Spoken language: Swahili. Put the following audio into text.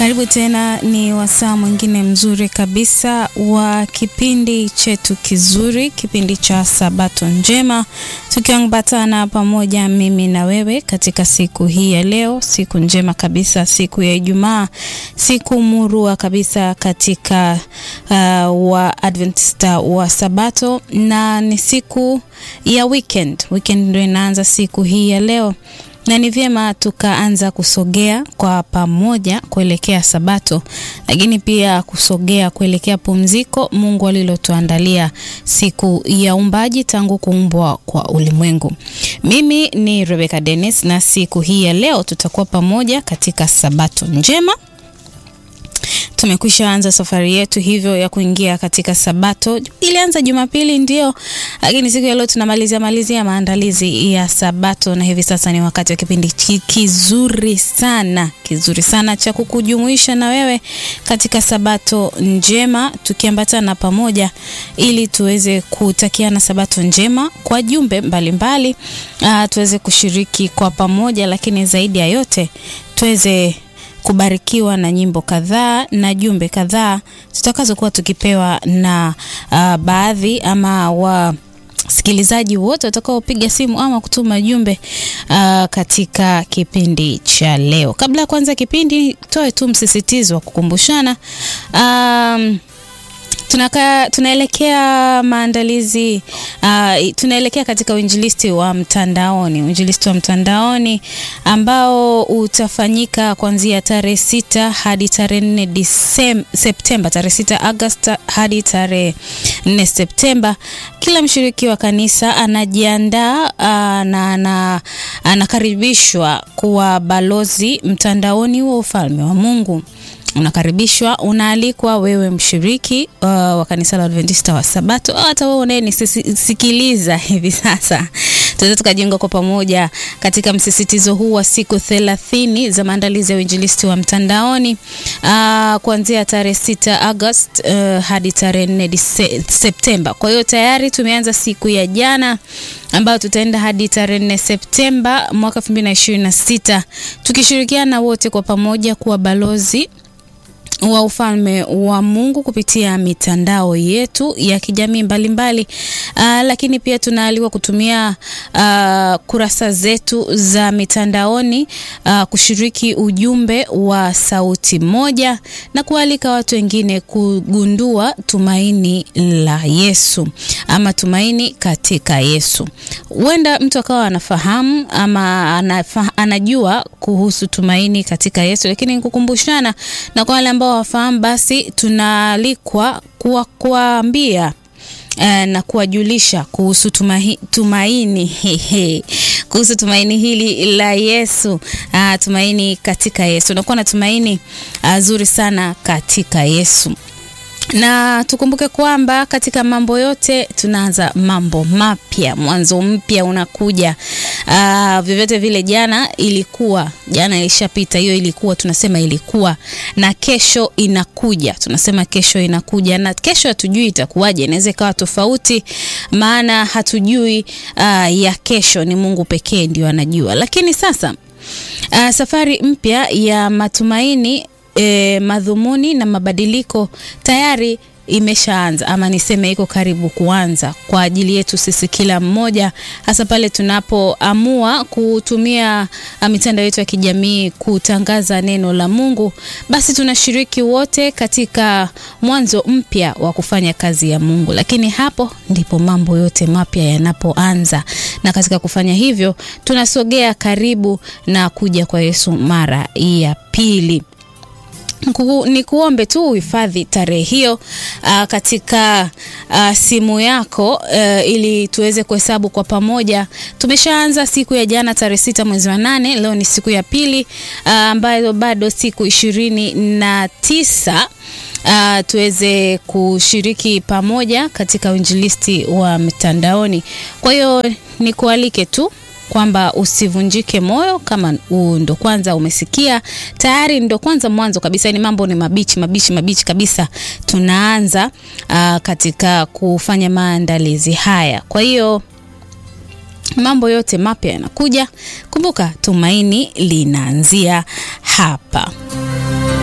Karibu tena, ni wasaa mwingine mzuri kabisa wa kipindi chetu kizuri, kipindi cha Sabato Njema, tukiambatana pamoja mimi na wewe katika siku hii ya leo, siku njema kabisa, siku ya Ijumaa, siku murua kabisa katika uh, wa Adventista wa Sabato, na ni siku ya weekend. Weekend ndio inaanza siku hii ya leo na ni vyema tukaanza kusogea kwa pamoja kuelekea Sabato, lakini pia kusogea kuelekea pumziko Mungu alilotuandalia siku ya umbaji tangu kuumbwa kwa ulimwengu. Mimi ni Rebecca Dennis, na siku hii ya leo tutakuwa pamoja katika Sabato njema. Tumekwisha anza safari yetu hivyo ya kuingia katika Sabato. Ilianza Jumapili ndio, lakini siku ya leo tunamalizia malizia maandalizi ya Sabato, na hivi sasa ni wakati wa kipindi kizuri sana kizuri sana cha kukujumuisha na wewe katika Sabato njema, tukiambatana pamoja ili tuweze kutakiana Sabato njema kwa jumbe mbalimbali, uh, tuweze kushiriki kwa pamoja, lakini zaidi ya yote tuweze kubarikiwa na nyimbo kadhaa na jumbe kadhaa tutakazokuwa tukipewa na uh, baadhi ama wasikilizaji wote watakaopiga simu ama kutuma jumbe uh, katika kipindi cha leo. Kabla ya kuanza kipindi, toe tu msisitizo wa kukumbushana um, Tunaka, tunaelekea maandalizi uh, tunaelekea katika uinjilisti wa mtandaoni, uinjilisti wa mtandaoni ambao utafanyika kuanzia tarehe sita hadi tarehe nne Septemba, tarehe sita Agosti hadi tarehe nne Septemba. Kila mshiriki wa kanisa anajiandaa uh, na, na anakaribishwa kuwa balozi mtandaoni wa ufalme wa Mungu. Unakaribishwa, unaalikwa wewe mshiriki uh, wa kanisa la Adventista wa Sabato, hata wewe unayenisikiliza hivi sasa, tuweze tukajenga kwa pamoja katika msisitizo huu wa siku thelathini za maandalizi ya uinjilisti wa mtandaoni uh, kuanzia tarehe sita Agosti uh, hadi tarehe nne Septemba. Kwa hiyo tayari tumeanza siku ya jana ambayo tutaenda hadi tarehe nne Septemba mwaka 2026 tukishirikiana wote kwa pamoja kuwa balozi wa ufalme wa Mungu kupitia mitandao yetu ya kijamii mbalimbali. Uh, lakini pia tunaalikwa kutumia uh, kurasa zetu za mitandaoni uh, kushiriki ujumbe wa sauti moja na kualika watu wengine kugundua tumaini la Yesu ama tumaini katika Yesu. Huenda mtu akawa anafahamu ama anafa, anajua kuhusu tumaini katika Yesu, lakini kukumbushana na kwa wale ambao wafahamu basi tunaalikwa kuwaambia uh, na kuwajulisha kuhusu tumahi, tumaini hehe, kuhusu tumaini hili la Yesu uh, tumaini katika Yesu. Unakuwa na tumaini uh, zuri sana katika Yesu na tukumbuke kwamba katika mambo yote tunaanza mambo mapya, mwanzo mpya unakuja. Uh, vyovyote vile, jana ilikuwa, jana ilishapita, hiyo ilikuwa, tunasema ilikuwa, na kesho inakuja, tunasema kesho inakuja, na kesho hatujui itakuwaje, inaweza ikawa tofauti, maana hatujui uh, ya kesho, ni Mungu pekee ndio anajua. Lakini sasa uh, safari mpya ya matumaini E, madhumuni na mabadiliko tayari imeshaanza ama niseme iko karibu kuanza kwa ajili yetu sisi kila mmoja, hasa pale tunapoamua kutumia mitandao yetu ya kijamii kutangaza neno la Mungu, basi tunashiriki wote katika mwanzo mpya wa kufanya kazi ya Mungu. Lakini hapo ndipo mambo yote mapya yanapoanza, na katika kufanya hivyo tunasogea karibu na kuja kwa Yesu mara ya pili. Ni kuombe tu uhifadhi tarehe hiyo uh, katika uh, simu yako uh, ili tuweze kuhesabu kwa pamoja. Tumeshaanza siku ya jana tarehe sita mwezi wa nane. Leo ni siku ya pili ambayo uh, bado siku ishirini na tisa uh, tuweze kushiriki pamoja katika uinjilisti wa mtandaoni. Kwa hiyo nikualike tu kwamba usivunjike moyo kama ndo kwanza umesikia tayari, ndo kwanza mwanzo kabisa, ni mambo ni mabichi mabichi mabichi kabisa, tunaanza uh, katika kufanya maandalizi haya. Kwa hiyo mambo yote mapya yanakuja. Kumbuka, tumaini linaanzia hapa.